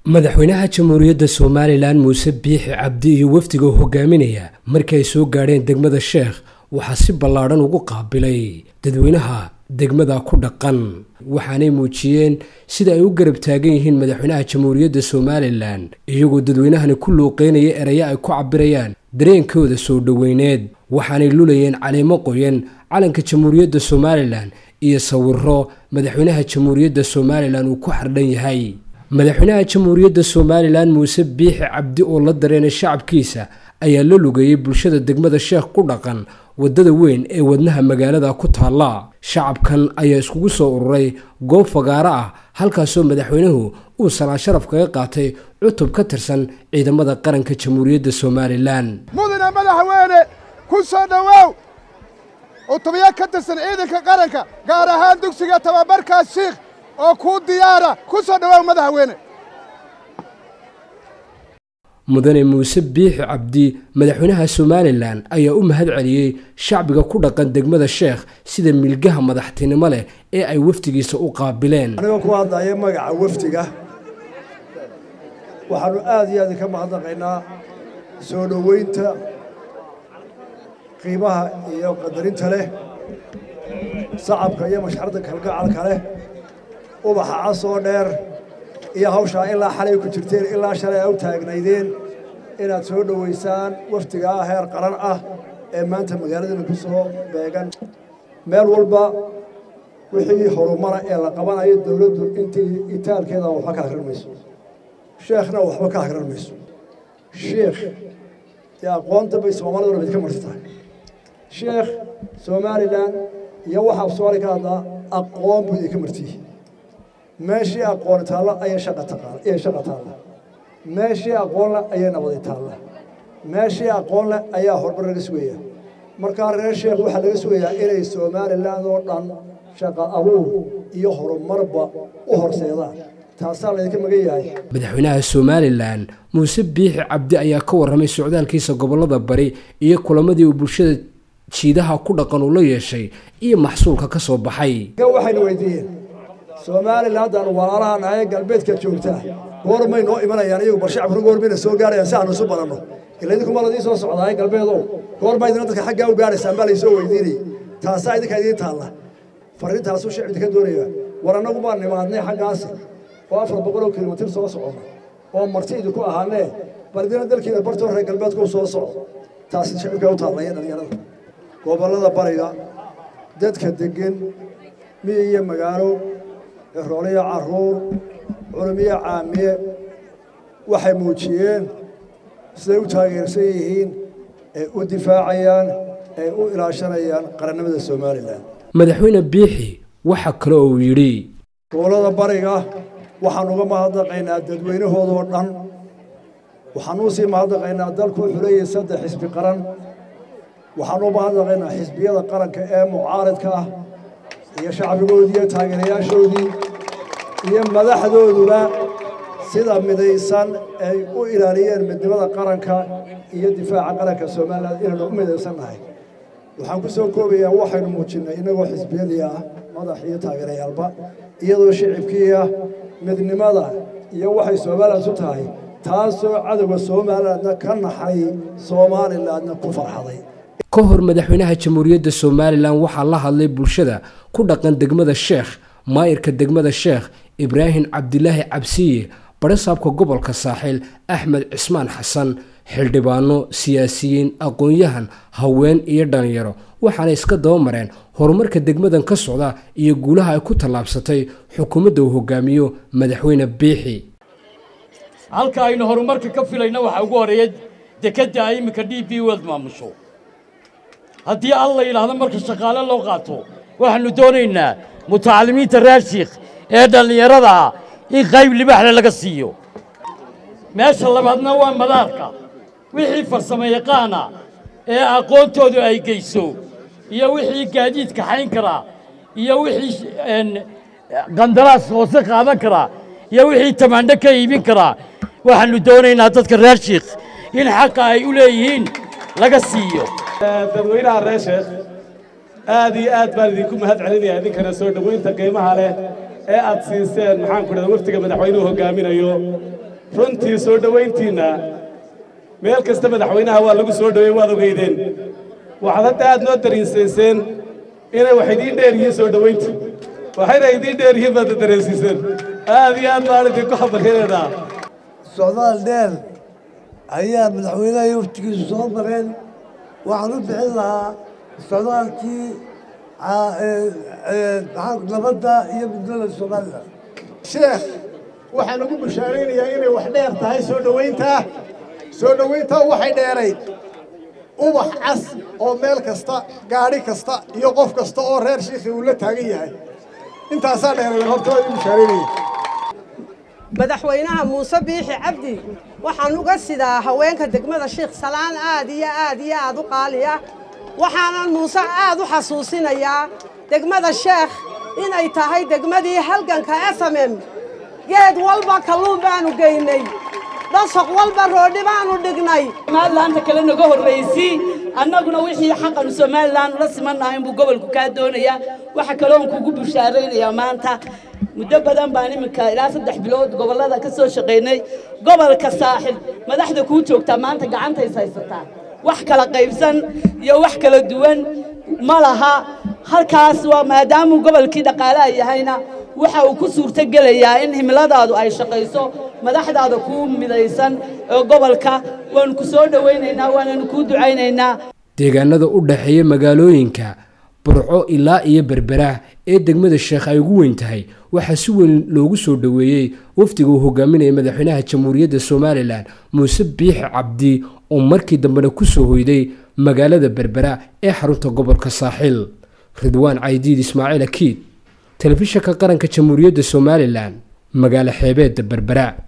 madaxweynaha jamhuuriyadda somalilan muuse biixi cabdi iyo wafdiga u hogaaminaya markii ay soo gaadheen degmada sheekh waxaa si ballaadhan ugu qaabilay dadweynaha degmada ku dhaqan waxaanay muujiyeen sida ay u garab taagan yihiin madaxweynaha jamhuuriyadda somalilan iyagoo dadweynahani ku luuqeynaya erayo ay ku cabirayaan dareenkooda soo dhoweyneed waxaanay lulayeen caleemo qoyan calanka jamhuuriyadda somalilan iyo sawiro madaxweynaha jamhuuriyadda somalilan uu ku xardhan yahay madaxweynaha jamhuuriyadda somalilan muuse biixi cabdi oo la dareenay shacabkiisa ayaa la lugeeyey bulshada degmada sheekh ku dhaqan waddada weyn ee wadnaha magaalada ku taalla shacabkan ayaa iskugu soo ururay goob fagaaro ah halkaasoo madaxweynuhu uu salaan sharaf kaga qaatay cutub ka tirsan ciidamada qaranka jamhuuriyadda somalilan mudane madaxweyne ku soo dhowow cutubyo ka tirsan ciidanka qaranka gaar ahaan dugsiga tababarkaas shiikh oo kuu diyaara ku soo dhowow madaxweyne mudane muuse biixi cabdi madaxweynaha somalilan ayaa u mahad celiyey shacbiga ku dhaqan degmada sheekh sida milgaha madaxtinimo leh ee ay wafdigiisa u qaabileen anigoo ku hadlaya magaca wafdiga waxaannu aad iyo aad ka mahadnaqaynaa soo dhoweynta qiimaha iyo qadarinta leh sacabka iyo mashxarda kalgacalka leh ubaxa casoo dheer iyo hawshaa ilaa xalay ku jirteen ilaa shalay a u taagnaydeen inaad soo dhowaysaan wafdigaa heer qaran ah ee maanta magaaladana ku soo beegan meel walba wixii horumara ee la qabanayo dowladdu intii itaalkeeda waxba ka akrin mayso sheekhna waxba ka akrin mayso sheekh dee aqoonta bay soomaaliduna mid ka marti tahay sheekh somalilan iyo waxaa soomaali ka hadlaa aqoon buu idinka martiyihi meeshii aqooni taalla ayay shaqa taqaan ayay shaqa taalla meeshii aqoon leh ayay nabadi taalla meeshii aqoon leh ayaa horumar laga sugaya markaa reer sheekh waxaa laga sugayaa inay somaliland oo dhan shaqa abuur iyo horumarba u horseedaan taasaa laydinka magan yahay madaxweynaha somalilan muuse biixi cabdi ayaa ka warramay socdaalkiisa gobollada bari iyo kulamadii uu bulshada jiidaha ku dhaqan uu la yeeshay iyo maxsuulka ka soo baxay waxaynu weydiiyeen somalilan haddaan walaalaha nahay galbeedka joogtaa goormay noo imanayaan iyagu bal shacabkuna goormayna soo gaarayaan si aanu isu badanno ila idinkuma ladii soo socdaay galbeedow goormaa idina dadka xaggaa u gaaraysaan baa laysoo weydiinayay taasaa idinka idiin taalla farriintaasuu shacbi idinka doonaya war annagu baan nimaadnay xaggaasi oo afar boqoloo kilomitir soo socona oo marti idinku ahaanee bal idina dalkiina bartoo reer galbeedka u soo socdo taasi shacibkaa u taallaya dhalinyarada gobollada bariga dadka deggan miyi iyo magaalo rooliyo caruur culumiyo caamiye waxay muujiyeen siday u taageersan yihiin ee u difaacayaan ee u ilaashanayaan qarannimada somalilan madaxweyne biixi waxaa kale oo uu yidhi gobollada bariga waxaan uga mahadnaqaynaa dadweynahoodoo dhan waxaan u sii mahadnaqaynaa dalku wuxuu leeyahay saddex xisbi qaran waxaan u mahadnaqaynaa xisbiyada qaranka ee mucaaridka ah iyo shacbigoodii iyo taageerayaashoodii iyo madaxdooduba sida midaysan ay u ilaaliyeen midnimada qaranka iyo difaaca qaranka somalilan inaynu u midaysan nahay waxaan ku soo koobayaa waxaynu muujinnay innagoo xisbiyadii ah madax iyo taageerayaalba iyadoo shicibkii ah midnimada iyo waxay somalilan su tahay taasoo cadowga somalilandna ka naxay somalilandna ku farxaday ka hor madaxweynaha jamhuuriyadda somalilan waxaa la hadlay bulshada ku dhaqan degmada sheekh maayirka degmada sheekh ibraahim cabdilaahi cabsiye barasaabka gobolka saaxiil axmed cismaan xasan xildhibaano siyaasiyiin aqoon-yahan haween iyo dhalinyaro waxaana iska daba mareen horumarka degmadan ka socda iyo guulaha ay ku tallaabsatay xukuumadda uu hogaamiyo madaxweyne biixi halka aynu horumarka ka filayna waxaa ugu horeeya dekedda ay iminka d b world maamusho haddii al la yidhaahdo marka shaqaale loo qaato waxaannu doonaynaa mutacalimiinta reer shiikh ee dhallinyarada ah in qayb libaxle laga siiyo meesha labaadna waa madaarka wixii farsamo yaqaana ee aqoontoodu ay geyso iyo wixii gaadiid kaxayn karaa iyo wixii qandaraas hoose qaadan karaa iyo wixii tamaandho ka iibin karaa waxaannu doonaynaa dadka reer shiikh in xaqa ay u leeyihiin laga siiyo dadweynaha reer sheekh aad iyo aad baan idinku mahad celinaya idinkana soo dhoweynta qiimaha leh ee aad siiseen maxaan ku dhahda wafdiga madaxweynuhu hogaaminayo runtii soo dhowayntiinna meel kasta madaxweynaha waa lagu soo dhoweyn waad ogeydeen waxaad hadda aad noo dariinsayseen inay wax idiin dheer yihiin soo dhowayntii waxayna idiin dheer yihiin baad dareensiiseen aad iyo aad baan idinku xabaryadeedaa socdaal dheer ayaa madaxweynaha iyo waftigiisu soo mareen waxaan u bixin lahaa socdaalkii nabadda iyo midnimada somalilan sheekh waxaan ugu bushaaraynayaa inay wax dheer tahay soo dhowayntaa soo dhowayntaa waxay dheerayd ubax cas oo meel kasta gaadhi kasta iyo qof kasta oo reer shiikhii uu la taagan yahay intaasaa dheeray horta waa igu bushaaraynaya madaxweynaha muuse biixi cabdi waxaan uga sidaa haweenka degmada sheikh salaan aad iyo aad iyo aad u qaaliya waxaanan muuse aad u xasuusinayaa degmada sheekh inay tahay degmadii halganka esamem geed walba kalluun baanu geynay dhasaq walba roodhi baanu dhignay somalilaanta kale naga horraysii annaguna wixii xaqanu somalilan ula simannaha inbuu gobolku kaa doonayaa waxa kaloon kugu bushaaraynayaa maanta muddo badan baan iminka ilaa saddex bilood gobollada ka soo shaqaynay gobolka saaxil madaxda kuu joogtaa maanta gacantays haysataa wax kala qaybsan iyo wax kala duwan ma laha halkaas waa maadaamuu gobolkii dhaqaalaha yahayna waxa uu ku suurtogelayaa in himiladaadu ay shaqayso madaxdaada kuu midaysan ee gobolka waanu ku soo dhowaynaynaa waananu kuu ducaynaynaa deegaanada u dhexeeya magaalooyinka burco ilaa iyo berbera ee degmada sheekh ay ugu weyn tahay waxaa si weyn loogu soo dhoweeyey wafdiga uu hogaaminaya madaxweynaha jamhuuriyadda somalilan muuse biixi cabdi oo markii dambena ku soo hoyday magaalada berbera ee xarunta gobolka saaxiil ridwaan caydiid ismaaciil akiid telefishanka qaranka jamhuuriyadda somalilan magaalo xeebeedda berbera